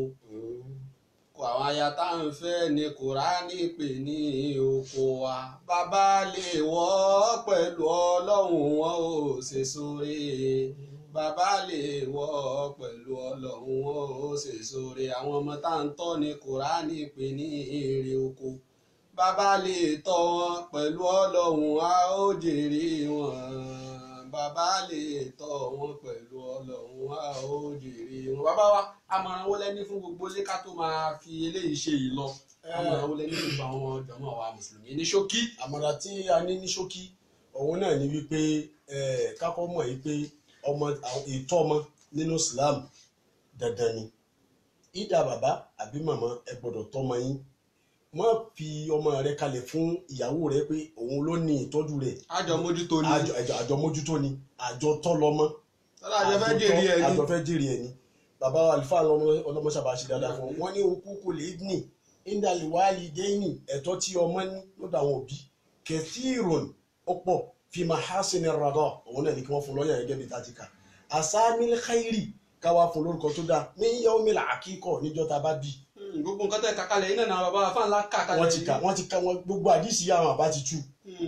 kò àwọn aya tá à ń fẹ́ ní Kùránì pè ní oko wa bàbá lè wọ́ pẹ̀lú ọlọ́run wọn ò ṣe sóore bàbá lè wọ́ pẹ̀lú ọlọ́run wọn ò ṣe sóore àwọn ọmọ tá à ń tọ́ ní Kùránì pè ní èrè oko bàbá lè tọ́ wọn pẹ̀lú ọlọ́run a ó jèrè wọn bàbá lè tọ́ wọn pẹ̀lú ọlọ́run a ó jèrè wọn. bàbá wa àmọ̀ràn wo lẹ́ni fún gbogbo ilé ká tó máa fi eléyìí ṣe yìí lọ àmọ̀ràn wo lẹ́ni fún gbogbo àwọn jọmọ́ wa mùsùlùmí ní ṣókí. àmọ̀ràn tí a ní ní ṣókí òun náà ni wípé eh, kákọ́ mọ̀ yìí pé ọmọ àwọn- ìtọ́ ọmọ nínú Islam dandan ni ìdá bàbá àbí màmá ẹ gbọ́dọ̀ tọ́mọ yín má fi ọmọ rẹ kalẹ̀ fún ìyàwó rẹ pé òun ló ní ìtọ́jú rẹ̀ àjọ mójútó ni àjọ àjọ- àjọ mójútó ni àjọ tọ́ lọ́mọ tọ́lá àjọ fẹ́ jèrè ẹ̀ ni. àjọ fẹ́ jèrè ẹ̀ ni bàbá àlùfáà ọlọ́mọṣàbà ṣe dáadáa fún wọn ní okú kò lè ní indaliwali dẹ́yìn ẹ̀tọ́ tí ọmọ ní lọ́dọ̀ àwọn òbí kẹfìrún ó pọ̀ fi mahasin radọ òun náà ní kí wọ́n fún lọ́yà gẹ́gẹ́ bí tàtíkà asámil khairi káwá fún lórúkọ tó dáa ní yawmil àkíkọ̀ níjọ́ tá a bá bí Hmm, gbogbo nǹkan tẹ́ kàkálẹ̀ yìí náà náà bàbá wa fáńlá kàkálẹ̀ wọ́n ti kà wọ́n ti kà wọ́n gbogbo àdìsí àwọn àbá ti tú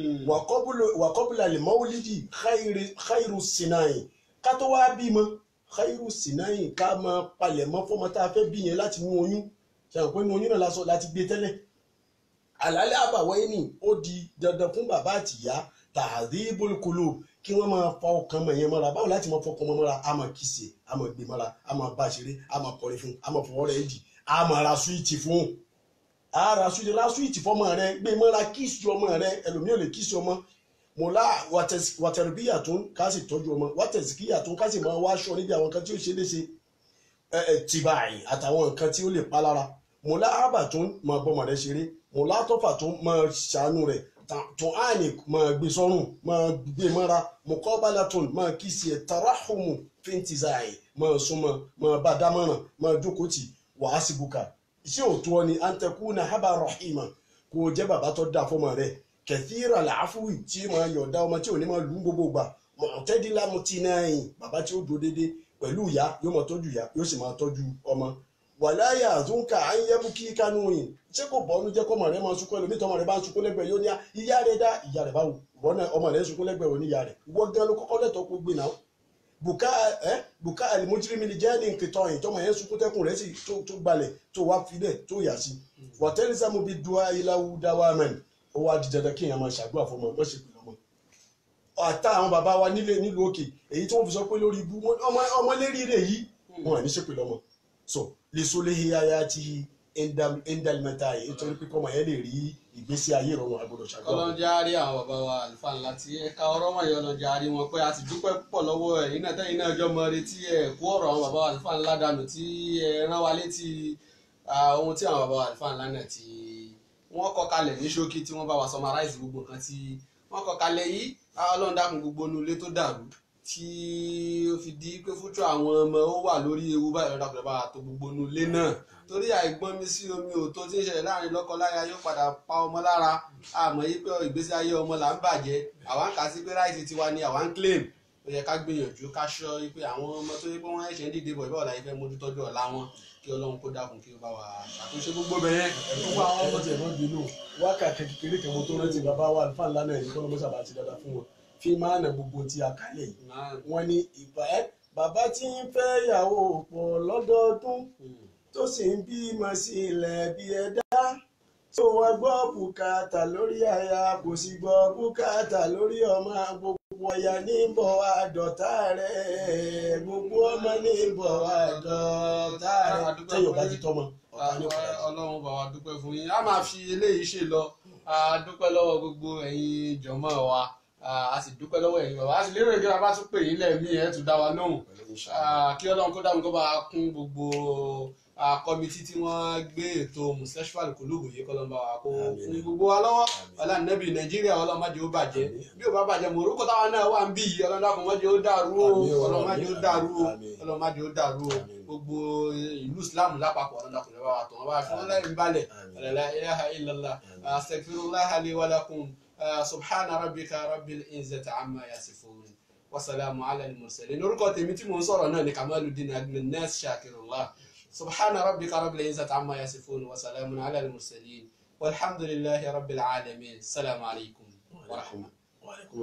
wàkọ́bùlà lè mọ́wúlídì khairu sinayin ká tó wá bímọ khairu sinayin ká máa palẹ̀ mọ́ fọ́mọ tá a fẹ́ bí yẹn láti mú oyún ṣàwọn pé inú oyún náà lásọ láti gbé tẹ́lẹ̀ àlàálẹ̀ àbàwọ̀ ẹni ó di dandan fún bàbá àtìyá tàdébùl kulub kí wọ́n máa fa ọkàn mọ̀ yẹn mọ́ra báwo láti máa fọkàn mọ́ mọ́ra a máa kìsì a máa gbé mọ́ra a máa bá a ṣeré a máa kọrin fún a máa fọwọ́ rẹ̀ dì a máa ra súwìtì fún un ara suwiti ra suwiti fọmọ rẹ gbé mọ́ra kíìsì ọmọ rẹ ẹlòmíì ò lè kíìsì ọmọ mọ̀lá wàtẹ̀rìbíyà tó ń ká sì tọ́jú ọmọ wàtẹ̀síkíyà tó ń ká sì máa wá aṣọ níbi àwọn nǹkan tí ó ṣe léṣe ẹ ẹ tìbàì àtàwọn nǹkan tí ó lè pa lára mọ̀lá àbà tó ń máa bọ́mọ rẹ ṣeré mọ̀lá tọ́fà tó ń máa ṣàánú rẹ̀ tó àní máa gbé sọ́rùn máa gbé mọ́ra mọ̀kọ́bálà tó ń máa kíìsì ẹ̀ tàràhùmù fẹ́ntìzáì máa súnmọ́ máa bá dámọ̀ràn máa jókòó tì wàá sí buka iṣẹ́ òtún ọ ni antakuna haba rahima kò jẹ́ bàbá tó dáa fọmọ rẹ̀ kẹfìrà làáfùwì tí máa yọ̀ọ̀dá ọmọ tí ò ní máa lù ú gbogbo gbà mọ̀tẹ́dínlá mo ti náà yìn bàbá tí ó dúró déédéé pẹ̀lú ìyá yóò máa tọ́jú ìyá yóò sì máa tọ́jú ọmọ wàláyà àtúnkà à ń yẹ́bù kí kánú yìn ṣé kò bọ́nu jẹ́ kọ́mọ rẹ̀ máa sunkún ẹlòmíì tọ́mọ rẹ̀ bá ń sunkún lẹ́gbẹ̀ẹ́ yóò ní ìyá rẹ̀ dá ìyá rẹ̀ báwo wọ́n náà ọmọ rẹ̀ ń sunkún lẹ́gbẹ̀ẹ́ òní ìyá rẹ̀ wọ́n gan ló kọ́kọ́ lẹ́tọ̀ọ́ kó gbé náà buka ẹ buka alimujirimi ni jẹ́ ní nkìtọ́ yìí tọ́mọ yẹn sunkún tẹ́kùn rẹ̀ sì tó tó gbalẹ̀ tó wá filẹ̀ tó yà sí wọ́tẹ́rìsàmù bíi dua ilawu dawa mẹ́rin ó wá di dandan kéèyàn máa ṣàdúrà fọmọ ẹ ṣe pẹ̀lú ọmọ ọ̀tá àwọn bàbá wa nílé nílùú òkè èyí tí wọ́n fi sọ pé lórí ibú ọmọ ọmọ lérí rẹ̀ yìí wọn à ní ṣe pẹ̀lú ọmọ so lè so léhe aya ti endalmenta yìí nítorí pé kọ́mọ yẹn lè rí ìgbésí ayé ìrọ̀rùn agbọ́dọ̀ ṣàdúrà. ọlọ́njà rí àwọn bàbá wa àlùfáà ńlá tí ẹ̀ka ọ̀rọ̀ wọ̀nyí ọlọ́njà rí wọn pé a ti dúpẹ́ púpọ̀ lọ́wọ́ ẹ̀yin náà tẹ́yìn náà jọ mọ retí ẹ̀ kó ọ̀rọ̀ àwọn bàbá wa àlùfáà ńlá dànù tí ẹ rán wa létí ohun tí àwọn bàbá wa àlùfáà ńlá náà ti wọ́n kọ kalẹ̀ ní ṣókí tí wọ́n bá wa summarize gbogbo nǹkan tí wọ́n kọ kalẹ̀ yìí ọlọ́run dákun gbogbo inú ilé tó dàrú tí ó fi di pé fúnṣọ àwọn ọmọ ó wà lórí ewu báyìí ọ̀dà pẹ̀lú bá tó gbogbo inú ilé náà torí àìgbọ́n mi sí omi òtó tí ń ṣẹlẹ̀ láàrin lọ́kọ-láya yóò padà pa ọmọ lára àmọ́ yí pé ìgbésí ayé ọmọ là ń bàjẹ́ àwa ń kà sí pé ráìtì tiwa ni àwa ń claim ó yẹ ká gbìyànjú ká ṣọ́ pé àwọn ọmọ tó yẹ pé wọ́n ṣẹ̀ ń dìde bọ̀ ìbáwọ̀ láyé fẹ́ mójútọ́jú ọ̀la wọn kí ọlọ́run kó dákun kí ó bá wa ṣàtúnṣe gbogbo bẹ̀yẹn gbogbo àwọn ọmọ ẹ̀jẹ̀ náà bínú wákàtí kékeré kan mo tó rántí bàbá wa àlùfáà ńlá náà ní kọ́nà mọ́sá bá ti dáadáa fún wọn fi máa nà gbogbo tí a kálẹ̀ yìí wọ́n ní ìbá ẹ́ bàbá tí ń fẹ́ yàwó pọ̀ lọ́dọọdún tó sì ń bímọ sí ilẹ̀ bí ẹ̀dá tó wá gbọ́ bùkátà lórí aya kò sì gbọ́ bùkátà lórí ọmọ gbogbo ọ̀yà ní bọ̀ àdọ̀tá rẹ̀ gbogbo ọmọ ní bọ̀ àdọ̀tá rẹ̀ tẹ́yọ̀ bá ti tọ́mọ ọ̀tá ní ọ̀tá rẹ̀. ọlọ́run bá wa dúpẹ́ fún yín a máa fi eléyìí ṣe lọ a dúpẹ́ lọ́wọ́ gbogbo ẹ̀yin jọ̀mọ́ wa a sì dúpẹ́ lọ́wọ́ ẹ̀yin bàbá a sì lérò ìgbéra bá tún pè yín lẹ́ẹ̀mí ẹ̀ tún dá wa lóhùn kí ọlọ́run kó dáhùn kó bá a kún gbogbo kọ́mítì tí wọ́n gbé ètò mùsẹ́ṣúàlì kòlóògùn yìí kọ́ ló ń bá wa kó fún gbogbo wa lọ́wọ́ ọlànàbì nàìjíríà ọlọ́mọdé ó bàjẹ́ bí ó bá bàjẹ́ Morocco táwọn náà wà ń bí yìí ọlọ́dàkùnmọ́dé ó dàrú o ọlọ́mọdé ó dàrú o ọlọ́mọdé ó dàrú o gbogbo ìlú islam lápapọ̀ ọlọ́dàkùnmọ́dé bá wa tọ̀ wọ́n bá fi wọ́n lẹ́yìn balẹ̀ la ilaha illallah astaghfirullah li wa lakum subhana rabbika rabbil izzati amma yasifun wasalaamu ala al-mursalin orúkọ tèmi tí mò ń sọ̀rọ̀ náà ni Kamaluddin Agnes Shakirullah سبحان ربك رب العزة عما يصفون وسلام على المرسلين والحمد لله رب العالمين السلام عليكم ورحمة وعليكم